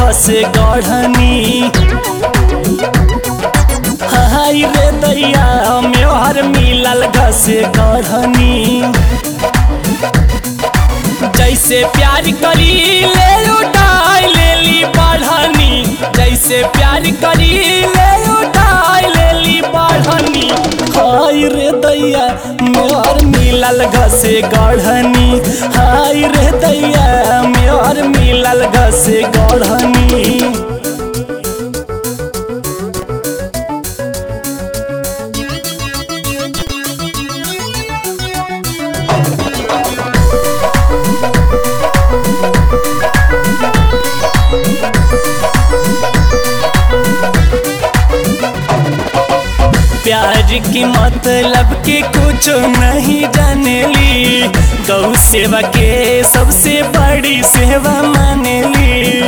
घस गढ़नी हाय रे दैया मेहर मिलल घस गढ़नी जैसे प्यार करी ले उठाई लेली बढ़नी जैसे प्यार करी ले उठाई लेली बढ़नी हाय रे दैया मोर मिलल घसे गढ़नी हाय रे दैया मोर मिलल घसे गढ़नी प्यार की मतलब के कुछ नहीं जानेली गौ सेवा के सबसे बड़ी सेवा मानेली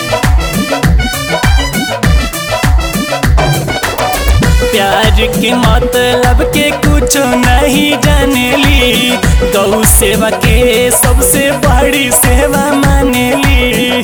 प्यार के मतलब के कुछ नहीं जानेली गौ सेवा के सबसे बड़ी सेवा मानेली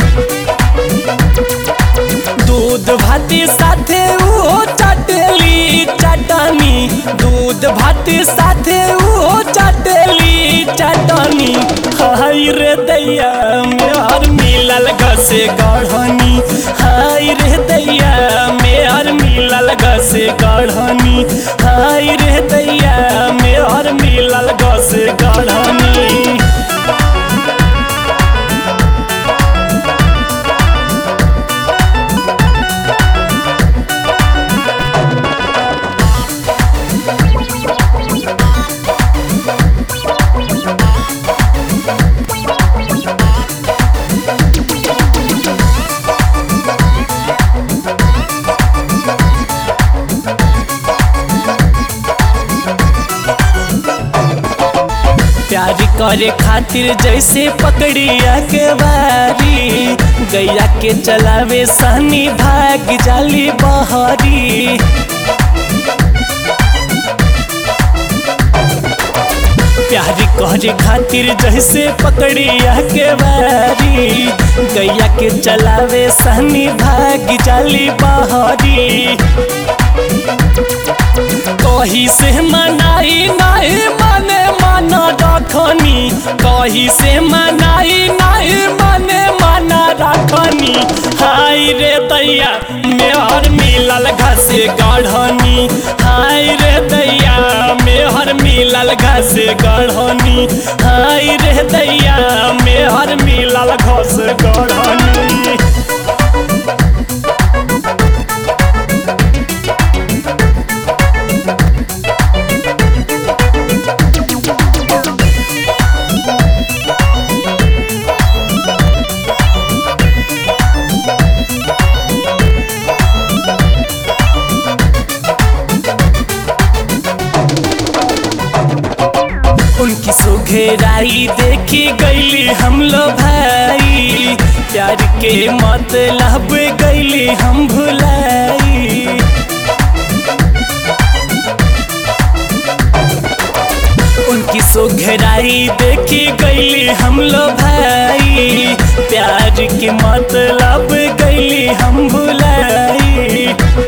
दूध भाती साथे वो चटेली चटनी दूध भाती साथे वो चटेली चटनी हाय रे दैया मेहर मिलल घसे गढ़नी हाय रे दैया मेहर मिलल घसे गढ़नी हाय रे दैया मेहर मिलल घसे गढ़नी प्यार करे खातिर जैसे पकड़िया के बारी गैया के चलावे सनी भाग जाली बहरी प्यार करे खातिर जैसे पकड़िया के बारी गैया के चलावे सनी भाग जाली बहरी कही से मनाई नहीं मने मन रखनी कही से मनाई नहीं मने मन रखनी हाय रे दैया मेहर मिलल घसे गढ़नी हाय रे दैया मेहर मिलल घसे गढ़नी हाय रे दैया मेहर मिलल घस गढ़नी उनकी सुघेराई देखी गईली हम लो भाई प्यार के मतलब गईली हम भुलाई उनकी सुघेराई देखी गईली हम लो भाई प्यार के मतलब गईली हम भुलाई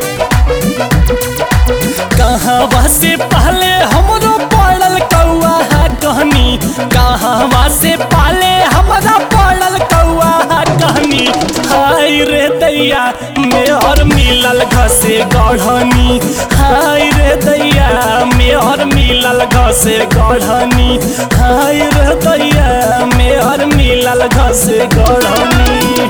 कहाँ से पहले हमरो पड़ल कौआ कहनी कहाँ से पहले हमरा पड़ल कौआ कहनी हाय रे दैया मेहर मिलल घसे गढ़नी हाय रे दैया मेहर मिलल घसे गढ़नी हाय रे दैया मेहर मिलल घसे गढ़नी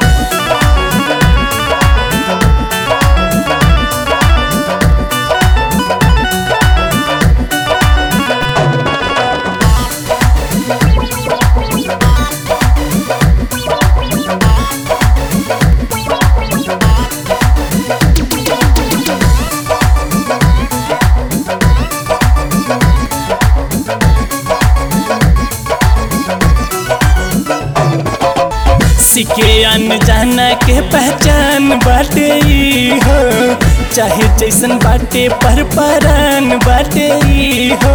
सिके अनजाना के पहचान बाटे ई हो चाहे जैसन बाटे पर परान बाटे ई हो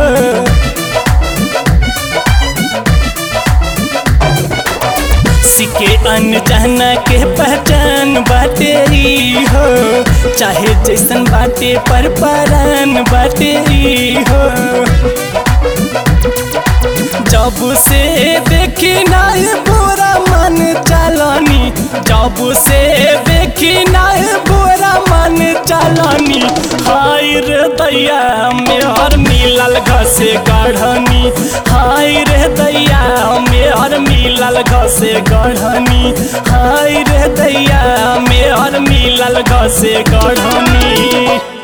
सिके अनजाना के पहचान बा चाहे जैसन बाटे पर परान बाटे ई हो जब से देखी नहीं बुरा मन चलनी जब से देखी नहीं बुरा मन चलनी हाय रे दैया मेहर मिलल घसे गढ़नी हाय रे दैया मेहर मिलल घसे गढ़नी हाय रे दैया मेहर मिलल घसे गढ़नी